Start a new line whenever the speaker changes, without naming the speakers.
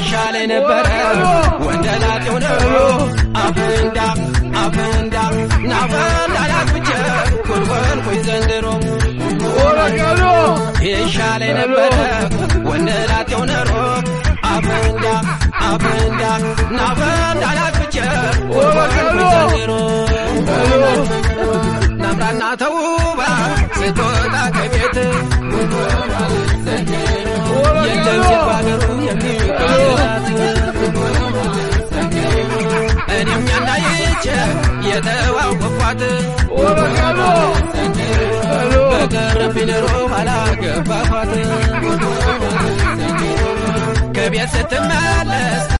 ይሻለ ነበረ ወንደላጤው ነው አፈንዳ አፈንዳ ናፈንዳ ላግብቼ ኮልኮልኩኝ ዘንድሮ ይሻለ ነበረ ወንደላጤው ነሮ አፈንዳ አፈንዳ ናፈንዳ ላግብቼ ኮልኮልኩኝ ዘንድሮ ናምራና ተውባ ስትወጣ ከቤት የለም ሴት ባገሩ የሚቀራት እኔም ያናይቼ የተዋወቅኳት በቀረብኝ ኑሮ አላገባኋት ከቤት ስትመለስ